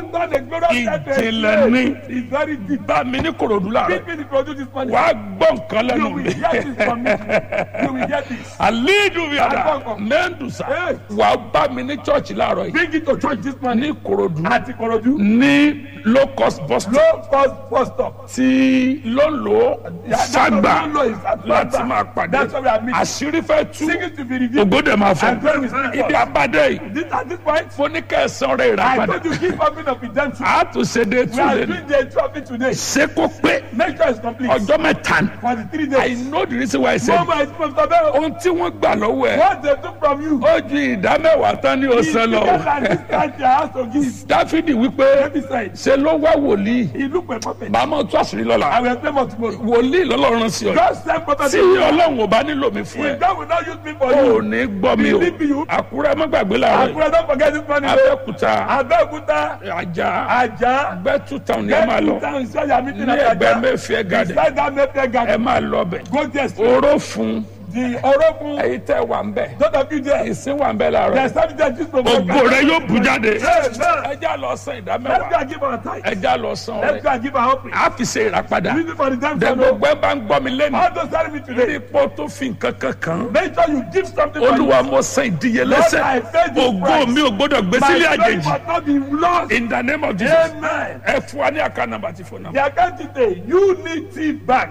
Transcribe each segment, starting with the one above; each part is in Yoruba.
done a glorious death to a Ìjìnlẹ̀ slave. ni. It's very deep. bá mi ní korodu láàárọ̀ Give me the produce this morning. wàá gbọ́ nǹkan You lẹ́nu will mi. hear this from me. You will hear this. àlejò mi àdá Agbọ́nkàn. mẹ́ndùsà Hey. wàá bá mi ní chọ́ọ̀chì láàárọ̀ yìí Bring it to church this morning. ní korodu Àti Korodu. ní low cost bus stop Low cost bus stop. tí ló ń lò Yeah, that's sàgbà what we know is at láti Fagba. máa pàdé That's what we are meeting. àṣírí fẹ́ tú Sing it to be revealed. ògbódè máa fọ And God will speak ibi us. abádé yìí This, at this point, mo ní kẹsàn-án rẹ̀ rà I padà told you keep open of redemption. a tún ṣe dé We tún are lé ní doing the trophy today. ṣé kó pé Make sure it's complete. ọjọ́ mẹ́ta ni For the three I days. know the reason why I say Mama is from Tabel. ohun tí wọ́n gbà lọ́wọ́ ẹ̀ What they took from you. ó ju ìdá mẹ́wàá tán ní He ọ̀sán lọ together and this country has to give. dáfídì wípé Every side. ṣe ló wá wòlíì He look for prophet. màmá tún àṣírí I lọ́la will explain more tomorrow. wòlíì lọ́lọ́run sí ọ God send prophet. tí ọlọ́run ò bá nílò mi fún ẹ If God will not use me for ò you. ní gbọ́ mi o Believe you. àkúrẹ́ má gbàgbé láàárọ̀ yìí Akura don't forget this morning. abẹ́òkúta Abẹ́òkúta. ajá Ajá. gbẹ́tù táwọn ni ẹ máa lọ Get down inside your meeting ní at ẹgbẹ́ Ajah. mẹ́fìẹ́ gàdẹ̀ Inside that Mayfair ẹ garden. máa lọ bẹ̀ Go there straight. oró fún The Orokun. èyí tẹ́ wà ń bẹ̀ Those of you there. ìsín wà ń bẹ̀ láàárọ̀ There's something that just from ògo rẹ yóò bù jáde Amen. ẹjá lọ san ìdá Let's go mẹ́wàá and give our tithe. ẹjá lọ san Let's rẹ go and give our offering. a fi ṣe ìràpadà Use it for the damn dẹ son. gbogbo ẹ bá ń gbọ́ mi lẹ́nu All those telling me today. ipò tó fi nǹkan kankan Make sure you give something for olúwa you. mo san Lord, ìdíyelẹ́sẹ̀ I paid this ògo price. mi ò gbọ́dọ̀ gbé My sílé glory àjèjì must not be lost. in the name of jesus Amen. ẹ fún wa ní àká nàmbà tí fún nàmbà. The account today, Unity Bank,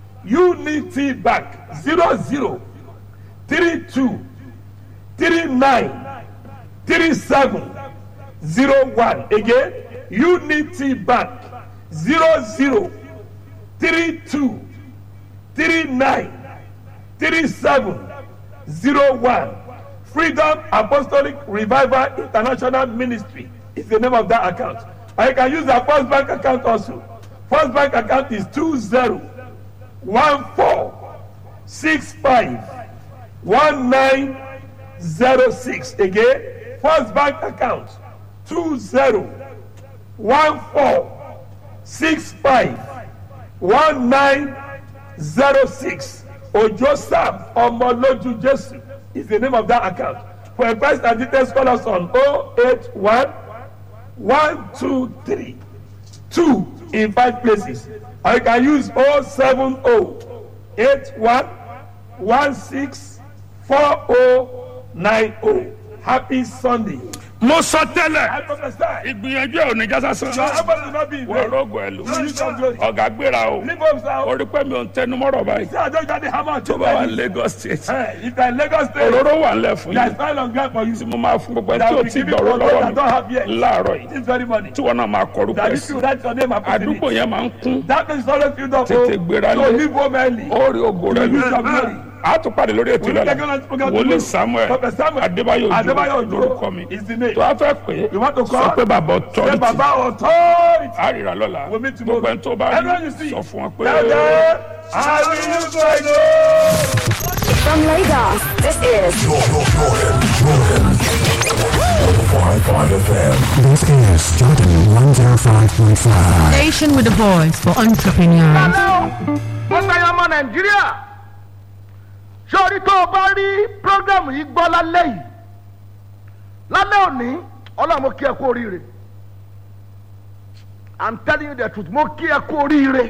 Unity Bank, zero zero three two three nine three seven zero one. Again, Unity Bank, zero zero three two three nine three seven zero one. Freedom Apostolic Revival International Ministry is the name of that account. And you can use the First Bank account also. First Bank account is two zero one four six five one nine zero six. Again, First Bank account two zero one four six five one nine zero six ojo sam ọmọlójú jésù is the name of that account for advice and details call us on oh eight one one two three two in five places or you can use oh seven oh eight one one six four oh nine oh happy sunday. mo sọ tẹ́lẹ̀ I prophesy. ìgbìyànjú ẹ̀ ò ní jásá sàn. Your effort will not be in wọ́n vain. rògbò ẹ̀ lò You use your glory. ọ̀gá gbéra o Leave us now. orí pẹ́ mi ò ń tẹnu mọ́rọ̀ báyìí See, I don't got the hammer tó to bá wà buy ní lagos state Hey, if you're in Lagos State, òróró wà ń lẹ̀ fún there's yín no on ground for you. tí mo máa fún gbogbo ẹ̀ That tí ò will be tí giving gbọ̀rọ̀ for those lọ́wọ́ that don't have mi yet. láàárọ̀ yìí This very morning. tí wọn náà máa kọrúkọ That ẹ̀ if sí you write your name and put it àdúgbò in. yẹn máa ń kún That means always filled up. Tètè oh. gbéra So lé. leave home early. ó rí ògo rẹ Use your glory. a tún pàdé lórí ètò We'll take on ìlànà this program wòlíì tomorrow. samuel Prophet Samuel adébáyò Adébáyò ojú lórúkọ mi is the name. tó a fẹ́ pé You want to call? sọ pé bàbá Say ọtọ́rìtì Baba authority. a rírà lọ́la We'll meet tomorrow. gbogbo ẹni tó bá Everyone you rí see. sọ fún wọn pé. Tell them, I will use my glory. From Lagos, this is This is Jordan 105.5. Station with a voice for entrepreneurs. mo gba ọmọ nàìjíríà sórí tó o bá rí prógrámù yìí gbọ́ lálẹ́ yìí lálẹ́ òní ọlọ́run mo kí ẹ kú oríire i'm telling you the truth mo kí ẹ kú oríire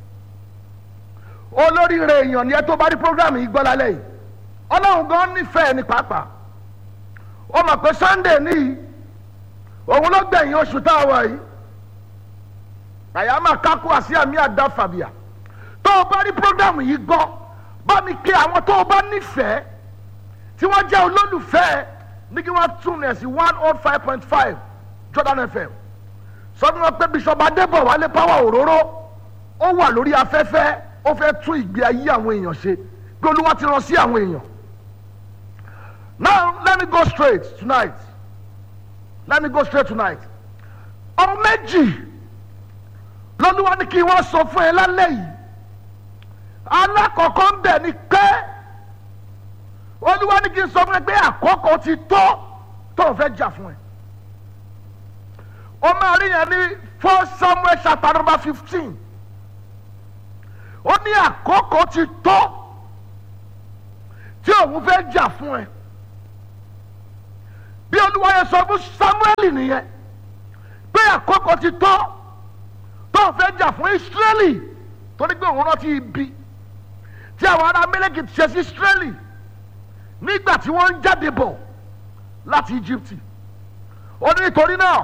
olóríire èèyàn ni ẹ tó bá rí prógrámù yìí gbọ́ lálẹ́ yìí ọlọ́run gan nífẹ̀ẹ́ ní pàápàá ó mọ̀ pé sunday níyì òun ló gbẹ̀yìn oṣù tá a wà yìí àyàmà kákó àti àmì àdá fàbíà tó o bá rí programu yìí gbọ́ bá mi kí àwọn tó o bá nífẹ̀ẹ́ tí wọ́n jẹ́ olólùfẹ́ ní kí wọ́n tún ẹ̀ sí one oh five point five jordan fm sọ fún wọn pé bishop adébọ̀ wálé power òróró ó wà lórí afẹ́fẹ́ ó fẹ́ tún ìgbé ayé àwọn èèyàn ṣe pé olúwa ti rán sí àwọn èèyàn now let me go straight tonight let me go straight tonight ọmọ méjì lọ́lúwa ní kí wọ́n sọ fún ẹ lálẹ́ yìí alákọ̀ọ́kọ́ ń bẹ̀ ni pé olúwa ní kí n sọ fún ẹ pé àkókò ti tó tó o fẹ́ jà fún ẹ o máa rí yẹn ní four samuel chapter number fifteen ó ní àkókò ti tó tí òun fẹ́ jà fún ẹ bí olúwa yẹn sọ fún samuel nìyẹn pé àkókò. àkókò ti tó tó fẹ́ jà fún israeli torí pé òun rántí ibi tí àwọn ará mẹ́lẹ́kì ti ṣe sí israeli nígbà tí wọ́n ń jáde bọ̀ láti egypt ó ní nítorí náà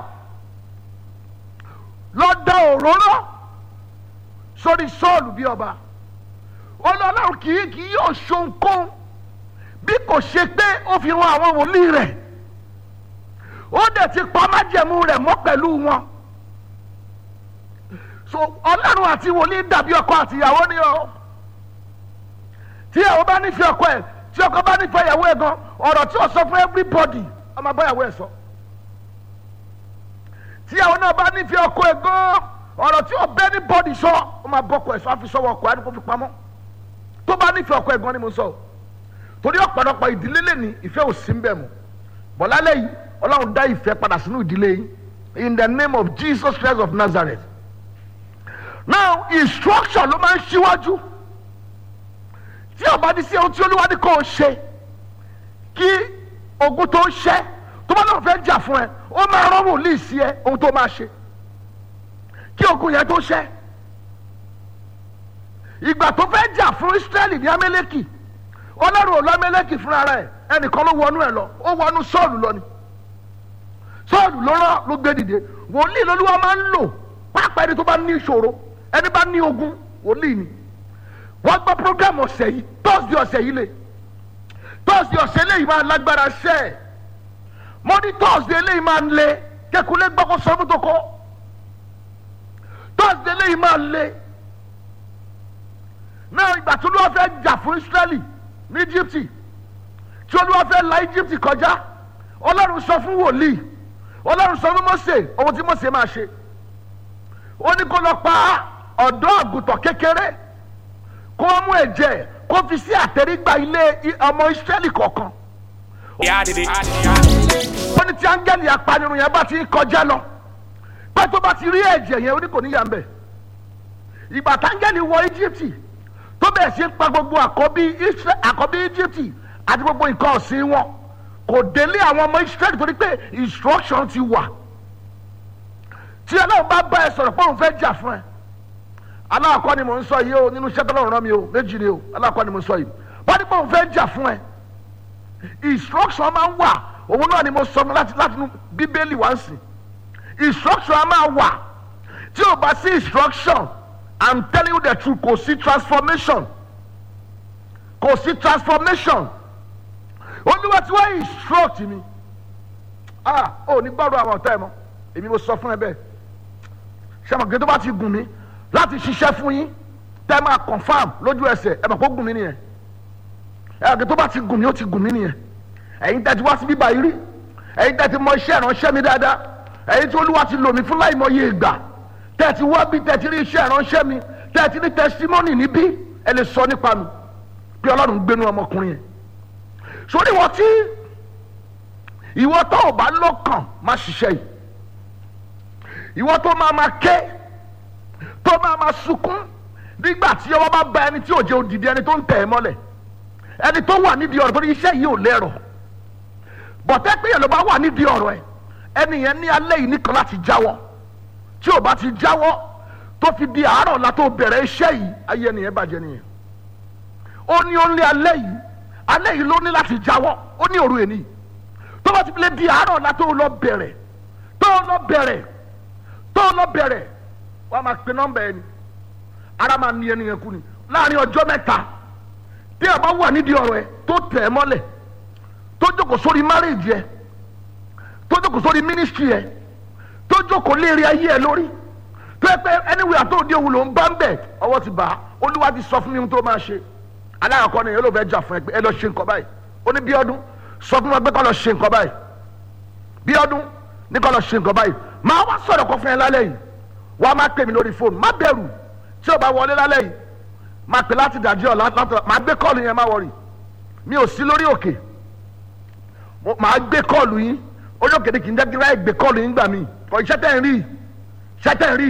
lọ da òróró sórí sọ́ọ̀lù bí ọba ọlọ́run kì í kì í yóò ṣohunkóhun bí kò ṣe pé ó fi ran àwọn wòlíì rẹ̀ ó dẹ̀ ti pa májẹ̀mú rẹ̀ mọ́ pẹ̀lú wọn so ọlọ́run àti wòlíì dàbí ọkọ àti ìyàwó ni o tí ìyàwó bá nífẹ̀ẹ́ ọkọ ẹ̀ tí ọkọ bá nífẹ̀ẹ́ ìyàwó ẹ̀ gan ọ̀rọ̀ tí ó sọ fún everybody ọmọ bá ìyàwó ẹ̀ sọ tí ìyàwó náà bá nífẹ̀ẹ́ ọkọ ẹ̀ gan ọ̀rọ̀ tí ó bẹ́ ní bọ́ọ̀dì sọ ó máa bọ́ ọkọ ẹ̀ sọ àfi sọ́wọ́ ọkọ ẹ̀ kó fi pamọ́ tó bá nífẹ̀ẹ́ ọkọ ẹ̀ gan ni mo sọ torí ọ̀pọ̀lọpọ̀ ìdílé lè ní ìfẹ́ ò sí ń bẹ̀ mọ́ bọ̀lálẹ́ yìí ọlọ́run dá ìfẹ́ padà sínú ìdílé yìí in the name of jesus christ of nazareth now instruction ló máa ń ṣíwájú tí ọba ní sí ohun tí olúwa ní kò ṣe kí ogun tó ṣẹ tó bá náà fẹ́ jà fún ẹ ó máa rán wòlíì sí ẹ ohun tó máa ṣe kí ogun yẹn tó ṣẹ ìgbà tó fẹ́ jà fún israẹli ní amẹ́lẹ́kì ọlọ́run ò lọ amẹ́lẹ́kì fúnra rẹ̀ ẹnìkan ló wọnú ẹ lọ ó wọnú sọ́ọ̀lù lọ ni sọ́ọ̀lù ló rán ló gbé dìde wòlíì lolúwa máa ń lò pápá ẹni tó bá ní ìṣòro ẹni bá ní ogun wòlíì ni wọ́n gbọ́ program ọ̀sẹ̀ yìí tọ́sídìí ọ̀sẹ̀ yìí lè tọ́sídìí ọ̀sẹ̀ eléyìí máa lágbára ṣẹ́ ẹ̀ mo ní tọ́sídìí eléyìí máa ń le kẹkùlé gbọ́kọ̀ sọ́mú tó kọ́ tọ́sídìí eléyìí máa ń le náà ìgbà tó lọ́wọ́ fẹ́ jà fún Ísírẹ́lì ní Íjíbítì tí olúwa fẹ́ la Íjíbítì kọjá ọlọ́run sọ fún wòlíì ọlọ́run sọ fún Mósè ohun tí Mósè máa ṣe ó ní kó lọ pa ọ̀dọ́ àgùntàn kékeré kó mú ẹ̀jẹ̀ kó fi sí àtẹrígbà ilé ọmọ Ísírẹ́lì kọ̀ọ̀kan ó ní tí áńgẹ́lì apanirun yẹn bá ti ń kọjá lọ pé tó bá ti rí ẹ̀jẹ̀ yẹn ó ní kò ní yà ń bẹ̀ ìgbà táńgẹ́lì wọ Íjíbítì tó bẹ̀rẹ̀ sí pa gbogbo àkọ́bí àkọ́bí Íjíbítì àti gbogbo nǹkan ọ̀sìn wọn kò délé àwọn ọmọ Ísírẹ́lì torí pé instruction ti wà tí Ọlọ́run bá bá ẹ sọ̀rọ̀ pé òun fẹ́ jà fún ẹ aláàkọ́ ni mò ń sọ yìí o nínú iṣẹ́ tọ́lọ́run rán mi o méjì ni o aláàkọ́ ni mò ń sọ yìí wọ́n ní pé òun fẹ́ jà fún ẹ instruction máa ń wà òun náà ni mo sọ láti láti inú bíbélì wá ń sìn instruction máa wà tí o bá sí instruction i'm telling you the truth kò sí transformation kò sí transformation olúwa tí wọ́n instruct mi ah ò ní gbọ́dọ̀ àwọn ọ̀tá ẹ̀ mọ́ èmi mo sọ fún ẹ bẹ́ẹ̀ sẹ́mọ̀gẹ́ tó bá ti gùn mí láti ṣiṣẹ́ fún yín tẹ́ máa confam lójú ẹsẹ̀ ẹ mọ̀ kó gùn mí nìyẹn ẹ̀ẹ́dẹ̀ tó bá ti gùn mí ó ti gùn mí nìyẹn ẹ̀yin tẹ́ ti wá sí bíbá yìí rí ẹ̀yin tẹ́ ti mọ iṣẹ́ ìránṣẹ́ mi dáadáa ẹ̀yin tí olúwa ti lò mí fún láì mọye ìgbà tẹ́ ti wá bí tẹ́ ti rí iṣẹ́ ìránṣẹ́ mi tẹ́ ti ní testimony níbí ẹ lè sọ nípa mi bí ọlọ́run gbénu ọmọkùnrin yẹn sórí ìwọ tí ìwọ tó ò bá lọ́kàn má ṣiṣẹ́ yìí ìwọ tó máa ma ké tó máa ma sunkún nígbà tí ọwọ́ bá ba ẹni tí ò jẹ́ òdìdí ẹni tó ń tẹ̀ ẹ́ mọ́lẹ̀ ẹni tó wà nídìí ọ̀rọ̀ torí iṣẹ́ yìí ò lẹ́rọ̀ bọ̀tẹ́ pé yẹn ló bá wà nídìí ọ̀rọ̀ ẹ̀ ẹni yẹn ní alẹ́ yìí nìkan láti jáwọ́ tí ò bá ti jáwọ́ tó fi di àárọ̀ la tó bẹ̀rẹ̀ iṣẹ́ yìí ayé ẹni yẹn bàjẹ́ nìyẹn ó ní ó ní alẹ́ yìí alẹ́ yìí ló ní láti jáwọ́ ó ní òru èní tó bá ti fi lè di àárọ̀ la tó lọ bẹ̀rẹ̀ tó lọ bẹ̀rẹ̀ tó lọ bẹ̀rẹ̀ wọ́n á máa pe nọ́mbà ẹni ara máa ní ẹni yẹn kú ni láàrin ọjọ́ mẹ́ta tí a bá wà nídìí ọ̀rọ̀ ẹ tó tẹ̀ ẹ́ mọ́lẹ̀ tó jókòó sórí márèèjì ẹ tó jókòó sórí mínísítírì ẹ tó jókòó léèrè ayé ẹ lórí tó yẹ pé anywhere àti òde òwúlò ń bá ń bẹ̀ ọwọ́ ti bá a olúwa ti sọ fún mi ohun tó máa ṣe aláàkọ́ ni yóò fẹ́ jà fún ẹ pé ẹ lọ ṣe nǹkan báyìí ó ní bí ọdún sọ fún wọn pé kọ́ lọ ṣe nǹkan báyìí bí ọdún ní kọ́ lọ ṣe nǹkan báyìí máa wá sọ̀rọ̀ kọ́ fún ẹ lálẹ́ yìí wọ́n á máa pè mí lórí fóònù má bẹ̀rù tí o bá wọlé lálẹ́ yìí máa pè láti dàjí ọ̀ láti máa gbé kọ́ọ̀lù yẹn má wọ̀rì mi ò sí lórí òkè máa gbé kọ́ọ̀lù yín orí òkè ni kì í jẹ́ kí n ráyè gbé kọ́ọ̀lù yín gbà mí kọ́ iṣẹ́ tẹ̀ ń rí iṣẹ́ tẹ̀ ń rí